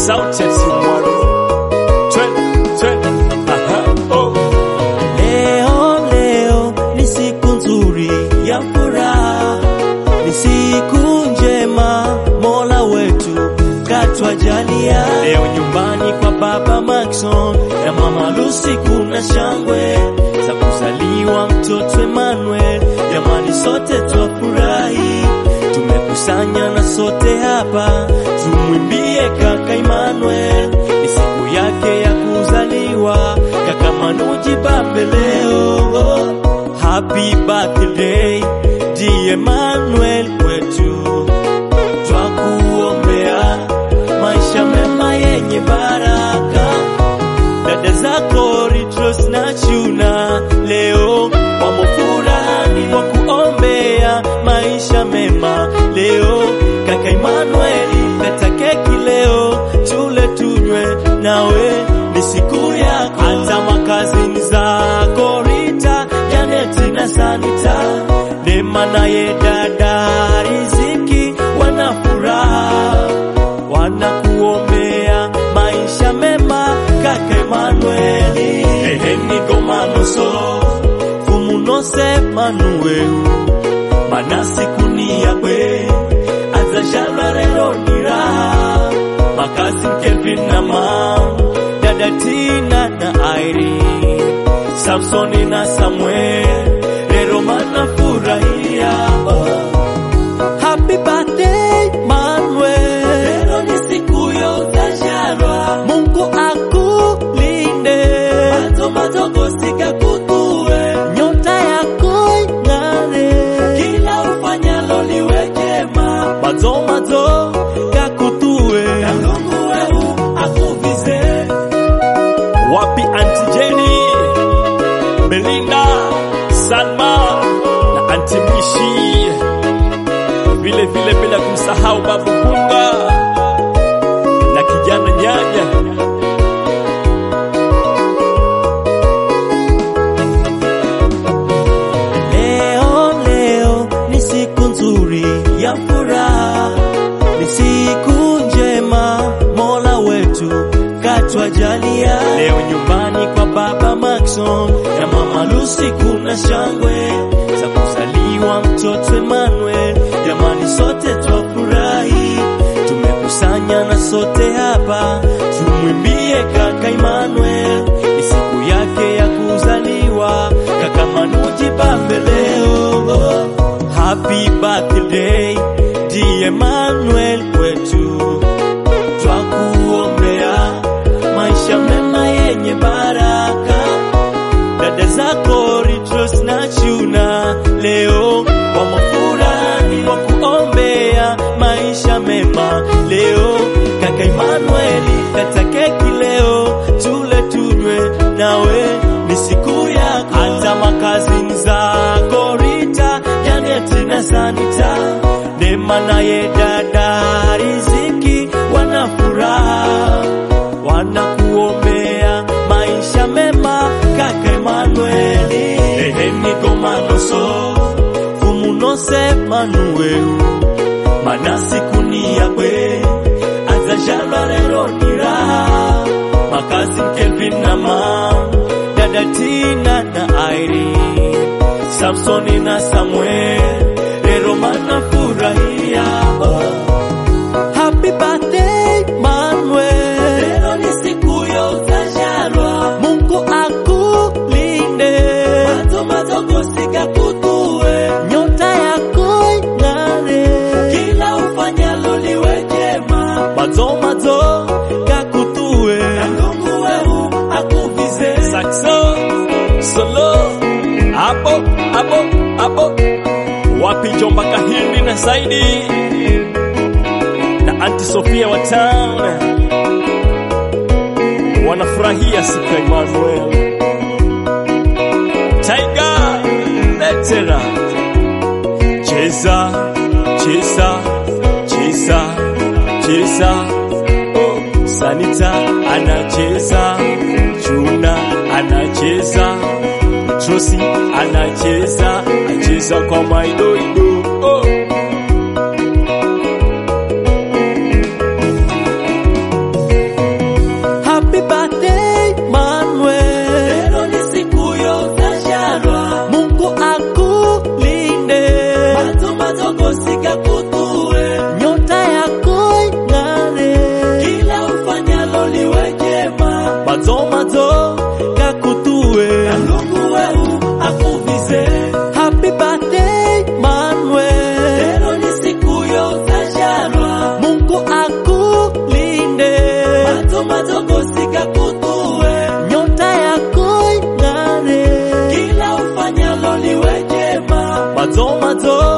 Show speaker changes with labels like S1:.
S1: sauti ya Simwaro. Twe, twe, aha, oh.
S2: Leo leo ni siku nzuri ya furaha, ni siku njema Mola wetu katwajalia. Leo nyumbani kwa baba Maxon na mama Lucy kuna shangwe za kuzaliwa mtoto Emmanuel. Jamani, sote twafurahi, tumekusanya na sote hapa tumwimbie kaka Emmanuel, ni siku yake ya kuzaliwa. Kaka Manuji Bambe leo, happy birthday dear Emmanuel wetu, twakuombea maisha mema yenye baraka. Dada zako Ritros na Chuna leo wamo furani wa kuombea maisha mema leo. Kaka Emmanuel kata keki leo, tule tunywe nawe, ni siku yako. Hata makazini zako Rita, Janeti na Sanita, Neema naye dada Riziki wana furaha wanakuombea maisha mema kaka Emanueli eheni gomanoso fumunose manueu manasikunia kwe azashalwa rero niraha makazi Kelvin na mam dada Tina na Irene Samsoni na Samuel rero manafurahia Happy birthday Manuel, leo ni siku ya uzaliwa. Mungu akulinde, macho madogo sikakutue, nyota yako ing'are, kila ufanyalo liwe jema, macho macho kakutue, na Mungu wewe akuvize.
S1: Wapi Auntie Jenny, Belinda, Salma na Auntie Mishi, vile vile bila kumsahau Babu Kunga na kijana Nyanya.
S2: Leo leo ni siku nzuri ya furaha, ni siku njema Mola wetu katwajalia. Leo nyumbani kwa baba Maxon na mama Lucy kuna shangwe za kuzaliwa mtoto Emmanuel. Jamani, sote twafurahi, tumekusanya na sote hapa tumwimbie kaka Emmanuel, ni siku yake ya kuzaliwa. Kaka Manuji Bambe leo, happy birthday dear Emmanuel wetu, twakuombea maisha mema yenye baraka. Dada zako Ritros na Chuna leo wamo furani wa kuombea maisha mema leo. Kaka Emanueli kata keki leo, tule tunywe nawe, ni siku yako. Hata makazini zako Rita, Janeti na Sanita, Neema naye dada Riziki wana furaha wanakuombea maisha mema kaka Emanueli eheni gomanoso fumunose manueu manasikunia kwe azashalwa rero niraha makazi Kelvin na mam dada Tina na Irene Samsoni na Samuel rero manafurahia Happy birthday Manuel, leo ni siku ya uzaliwa. Mungu akulinde, macho madogo sikakutue, nyota yako ing'are, kila ufanyalo liwe jema, macho macho kakutue, na Mungu wewe akuvize.
S1: Saxo, solo, hapo, hapo, hapo. Wapi Jomba Kahindi na Saidi na Auntie Sofia wa town wanafurahia siku ya Emmanuel. Tiger Letera, cheza cheza cheza cheza, oh, Sanita anacheza, Chuna anacheza, Trosi anacheza, acheza kwa maidoido oh.
S2: mawazo